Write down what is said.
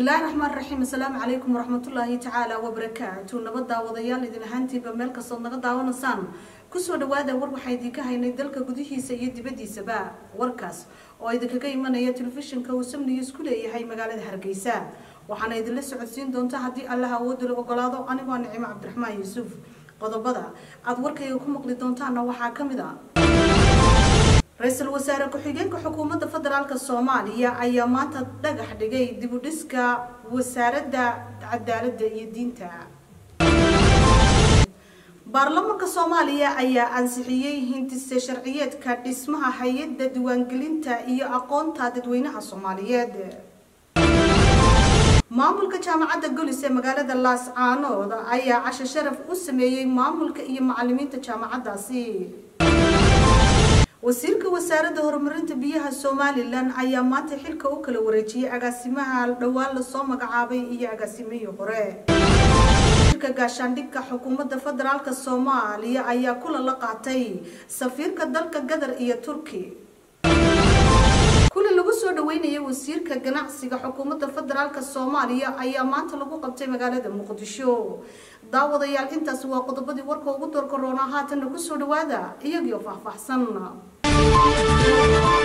bismillaahi raxmaan raxiim assalaamu calaykum waraxmatullaahi tacaala wabarakaatu nabad daawadayaal idin ahaantiiba meel kastood naga daawanaysaan kusoo dhawaada war waxaa idinka haynay dalka gudihiisa iyo dibadiisaba warkaas oo idinkaga imanaya telefishinka uu samniga isku leeyahay magaalada hargeysa waxaana idinla socodsiin doonta haddii allah awoodda la ogolaado anigoo nicimo cabdiraxmaan yuusuf qodobada aada warkayga ku maqli doontaana waxaa ka mid a ra-iisul wasaare ku-xigeenka xukuumadda federaalk soomaaliya ayaa maanta dhagax dhigay dibudhiska wasaaradda cadaaladda iyo diinta baarlamaanka soomaaliya ayaa ansixiyey hindise sharciyeedka dhismaha hay-adda diiwaangelinta iyo aqoonta dadweynaha soomaaliyeed maamulka jaamacadda golis ee magaalada laascaanood ayaa casho sharaf u sameeyey maamulka iyo macalimiinta jaamacaddaasi wasiirka wasaaradda horumarinta biyaha somalilan ayaa maanta xilka u kala wareejiyey agaasimaha dhowaan lasoo magacaabay iyo agaasimihii hore wasiirka gaashaandhigka xukuumadda federaalk soomaaliya ayaa kulan la qaatay safiirka dalka gadar iyo turki kulan lagu soo dhaweynayay wasiirka ganacsiga xukuumadda federaalk soomaaliya ayaa maanta lagu qabtay magaalada muqdisho daawadayaal intaasi waa qodobadii warka ugu doorka roonaa haatanna kusoo dhawaada iyagioo faahfaahsan